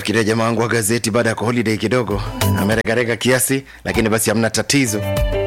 nafikiria jamaa wangu wa gazeti baada ya holiday kidogo ameregarega kiasi, lakini basi hamna tatizo.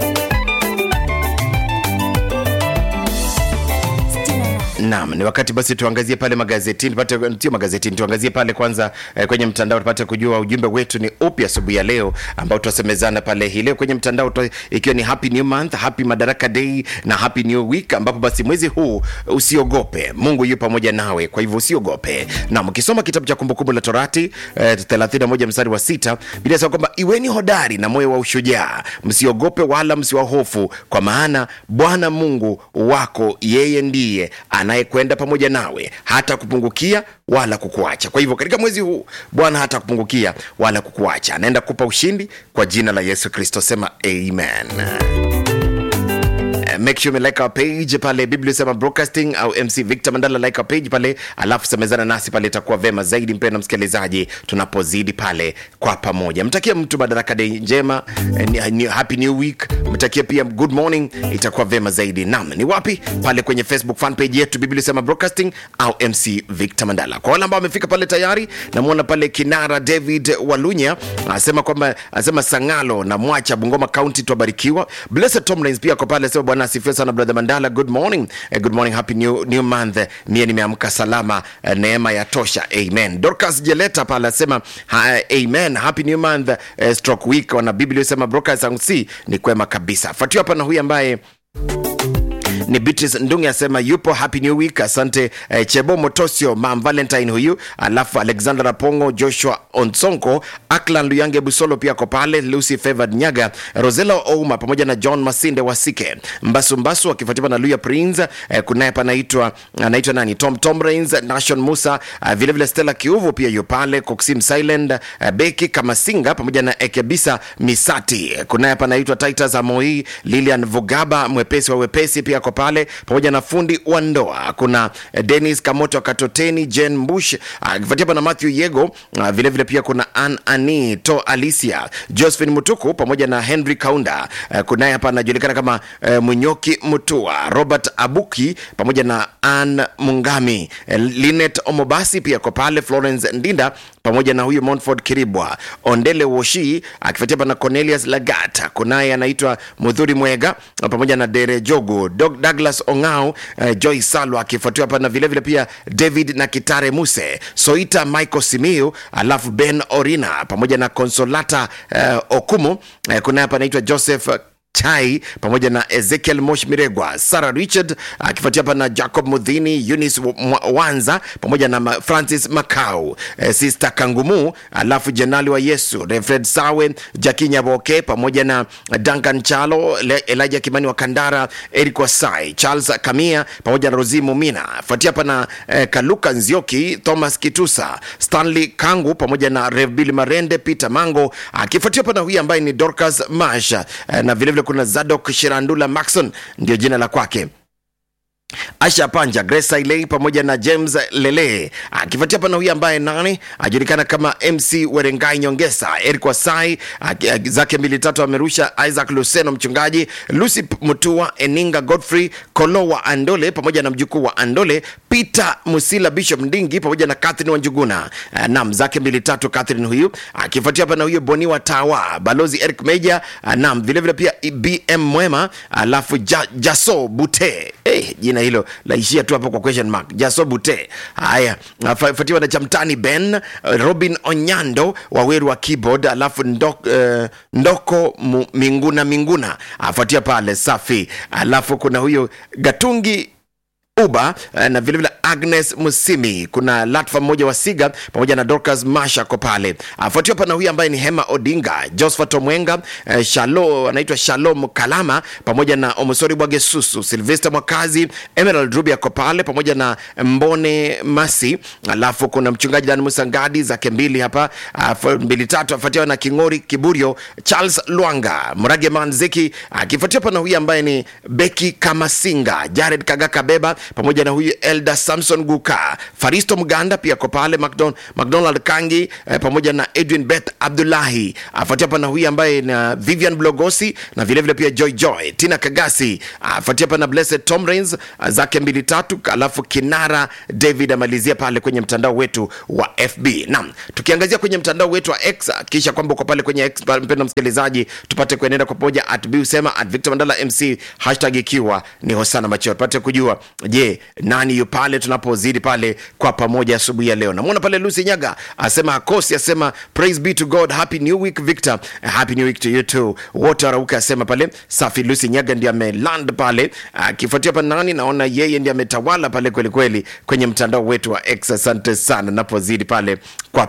Naam, ni wakati basi tuangazie pale magazetini, tupate sio magazetini, tuangazie pale kwanza eh, kwenye mtandao tupate kujua ujumbe wetu ni upi asubuhi ya leo ambao tutasemezana pale hii leo kwenye mtandao tu, ikiwa ni happy new month, happy Madaraka Day na happy new week, ambapo basi mwezi huu usiogope, Mungu yu pamoja nawe, kwa hivyo usiogope. Naam, ukisoma kitabu cha Kumbukumbu la Torati eh, 31 mstari wa sita Biblia inasema kwamba iweni hodari na moyo wa ushujaa, msiogope wala msiwahofu, kwa maana Bwana Mungu wako yeye ndiye anayekwenda pamoja nawe, hata kupungukia wala kukuacha. Kwa hivyo katika mwezi huu Bwana hata kupungukia wala kukuacha, anaenda kupa ushindi kwa jina la Yesu Kristo. Sema amen. Eh, make sure you like our page pale biblia sema broadcasting au mc victor mandala like our page pale alafu semezana nasi pale itakuwa vema zaidi mpenda msikilizaji tunapozidi pale kwa pamoja mtakia mtu madaraka day njema eh, ni- ni- happy new week mtakia pia good morning itakuwa vema zaidi nam ni wapi pale kwenye facebook fan page yetu biblia sema broadcasting au mc victor mandala kwa wale ambao wamefika pale tayari namwona pale kinara david walunya anasema kwamba anasema sangalo na mwacha bungoma county twabarikiwa blessed tomlins pia kwa pale sema bwana asifiwe sana brother mandala good morning eh, good morning happy new, new month mie nimeamka salama eh, neema ya tosha amen dorcas jeleta pale asema ha, amen happy new month eh, stroke week wana biblia sema broadcast si ni kwema kabisa fuatiwa hapa na huyu ambaye ni Beatrice Ndungi asema yupo happy new week. Asante eh, Chebo Motosio, Mam Valentine huyu, alafu Alexander Apongo, Joshua Onsonko, Aklan Luyange Busolo pia ko pale, Lucy Favored Nyaga, Rosela Ouma pamoja na John Masinde Wasike, Mbasu Mbasu akifuatiwa na Luya Prince eh, kunaye panaitwa anaitwa nani Tom Tom Rains, Nation Musa eh, vile vile Stella Kiuvu pia yu pale, Coxim Silent eh, Beki Kamasinga pamoja na Ekebisa Misati, kunaye panaitwa Titus Amoi, Lilian Vugaba mwepesi wa wepesi pia ko pale pamoja na fundi wa ndoa kuna eh, Dennis Kamoto Katoteni Jen Bush akifuatia hapa na Matthew Yego ah, vile vile pia kuna Ann Ani To Alicia Josephine Mutuku pamoja na Henry Kaunda Eh, kunaye hapa anajulikana kama eh, Munyoki Mutua Robert Abuki pamoja na Ann Mungami eh, Linet Omobasi pia ko pale Florence Ndinda pamoja na huyu Montford Kiribwa Ondele Woshi akifuatia hapa na Cornelius Lagat kunaye anaitwa Mudhuri Mwega pamoja na Dere Jogo Dog Douglas Ongao eh, Joy Salwa akifuatiwa hapa na vilevile pia David na Kitare Muse Soita Michael Simiu alafu Ben Orina pamoja na Consolata eh, Okumu eh, kunaye hapa anaitwa Joseph chai pamoja na ezekiel mosh miregwa sarah richard akifuatia hapa na jacob mudhini eunice Mwa- wanza pamoja na Ma- francis macau eh, sister kangumu alafu jenali wa yesu refred sawe jaki nyaboke pamoja na duncan chalo Le- elijah kimani wa kandara eric wasai charles kamia pamoja na rosi mumina fuatia hapa na eh, kaluka nzioki thomas kitusa stanley kangu pamoja na revbil marende peter mango akifuatia hapa na huyu ambaye ni dorcas mash eh, na vilevile kuna zadok shirandula maxon ndio jina la kwake Asha Panja, Grace Ailey pamoja na James Lele, akifuatia hapa na huyu ambaye nani ajulikana kama MC Werengai Nyongesa, Eric Wasai aki- aki- zake mbili tatu amerusha, Isaac Luseno mchungaji, Lucy P- Mutua, Eninga Godfrey Kolo wa Andole pamoja na mjukuu wa Andole, Peter Musila, Bishop Ndingi pamoja na Catherine Wanjuguna. Uh, nam zake mbili tatu Catherine huyu, akifuatia hapa na huyu Boni wa Tawa, Balozi Eric Meja, uh, nam vilevile pia BM Mwema, alafu ja, Jaso Bute hey, jina hilo laishia tu hapo kwa question mark jaso bute haya afuatiwa na chamtani ben uh, robin onyando waweru wa keyboard alafu ndok, uh, ndoko mu, minguna minguna afuatia pale safi alafu kuna huyo gatungi uba eh, na vilevile agnes musimi kuna latfa mmoja wa siga pamoja na dorcas masha ko pale afuatiwa hapa na huyu ambaye ni hema odinga josephat omwenga eh, shalo anaitwa shalom kalama pamoja na omosori bwagesusu silvester mwakazi emerald rubi ako pale pamoja na mbone masi alafu kuna mchungaji dan musangadi zake mbili hapa afu- mbili tatu afuatiwa na kingori kiburio charles lwanga mrage manzeki akifuatiwa hapa na huyu ambaye ni beki kamasinga jared kagaka beba pamoja na huyu elda sam samson guka faristo mganda pia ko pale Macdon- mcdonald kangi eh, pamoja na edwin beth abdulahi afuatia hapa na huyu ambaye na vivian blogosi na vilevile vile pia joy joy tina kagasi afuatia hapa na blessed tom rains ah, zake mbili tatu alafu kinara david amalizia pale kwenye mtandao wetu wa fb naam tukiangazia kwenye mtandao wetu wa x kisha kwamba uko pale kwenye x mpendo msikilizaji tupate kuenenda kwa pamoja at b usema at victor mandala mc hashtag ikiwa ni hosana macheo tupate kujua je nani yu pale tunapozidi pale kwa pamoja asubuhi ya leo namwona pale lucy nyaga asema hakosi asema praise be to god happy new week victor happy new week to you too wote warauka asema pale safi lucy nyaga ndiye ameland pale akifuatia pa nani naona yeye ndiye ametawala pale kwelikweli kwenye mtandao wetu wa x asante sana napozidi pale kwa